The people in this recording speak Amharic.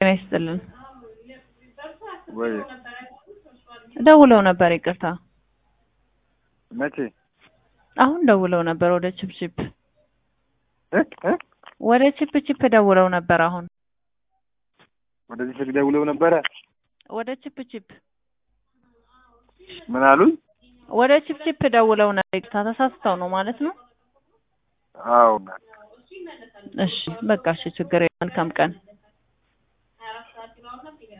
ይስጥልን። ወይ ደውለው ነበር። ይቅርታ መቼ አሁን ደውለው ነበር ወደ ቺፕቺፕ እ እ ወደ ቺፕ ቺፕ ደውለው ነበር። አሁን ወደዚህ ስልክ ደውለው ነበረ። ወደ ቺፕ ቺፕ ምን አሉኝ? ወደ ቺፕ ቺፕ ደውለው ነበር። ይቅርታ ተሳስተው ነው ማለት ነው። አዎ እሺ በቃ እሺ፣ ችግር የለም። መልካም ቀን